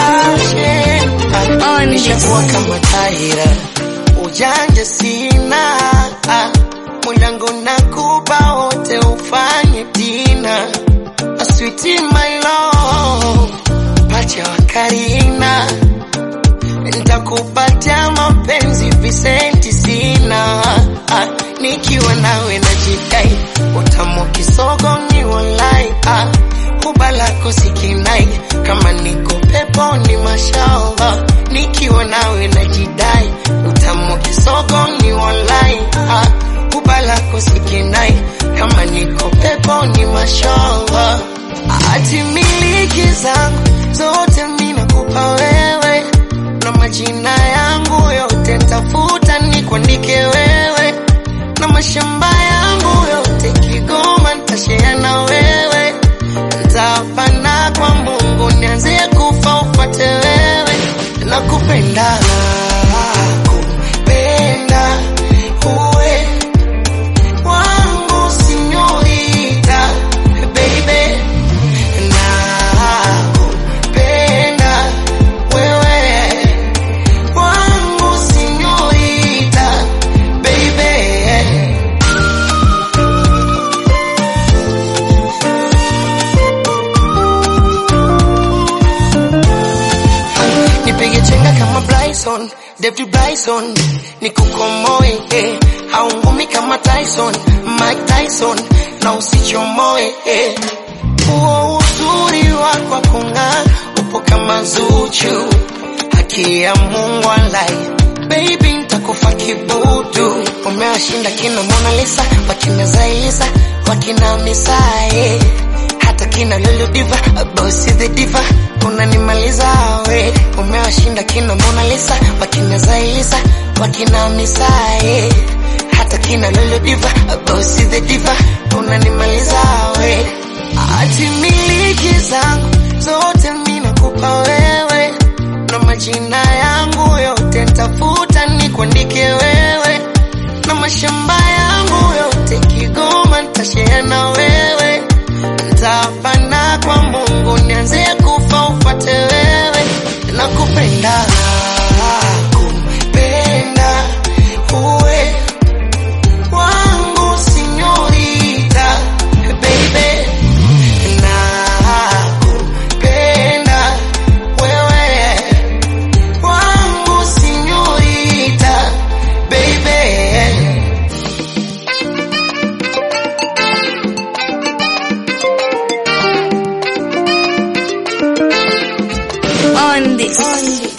passion On nishakuwa this. kama taira ujanja sina mwanangu nakupa wote ufanye tina A sweetie my love pacha wa Karina nitakupatia mapenzi visenti sina ah, nikiwa nawe najidai utamu kisogo ni walai ah, huba lako sikinai kama niko peponi mashallah nikiwa nawe najidai utamu kisogo ni walai ah, huba lako sikinai kama niko peponi mashallah ati miliki zangu zote mina kupa wewe na majina yangu yote ntafuta nikuandike wewe na mashamba yangu yote Kigoma ntashea na wewe ntafana kwa Mungu nianze kufa ufate wewe nakupenda kupenda uwe wangu sinyorita baby nakupenda wewe wangu sinyorita baby nipige chenga kama Bryson, David Bryson, nikukomoe eh. haungumi kama Tyson, Mike Tyson na usichomoe eh. Huo uzuri wako wa kung'aa upo kama Zuchu, haki ya Mungu alai baby, nitakufa kibudu. Umewashinda kina Mona Lisa, wakina Zailisa, wakina Misae hata kina Lulu Diva, Bossy the Diva, unanimaliza we. Umewashinda kina Mona Lisa, wakina Zailisa, wakina Misae hata kina Lulu Diva, Bossy the Diva, unanimaliza we. Ati miliki zangu zote mina kupa wewe, na majina yangu yote ntafuta nikuandike wewe, na mashamba yangu yote Kigoma ntashare na wewe, ntapana kwa Mungu nianze kufa ufate wewe, nakupenda kupenda uwe wangu sinyorita baby nakupenda wewe wangu sinyorita baby On this.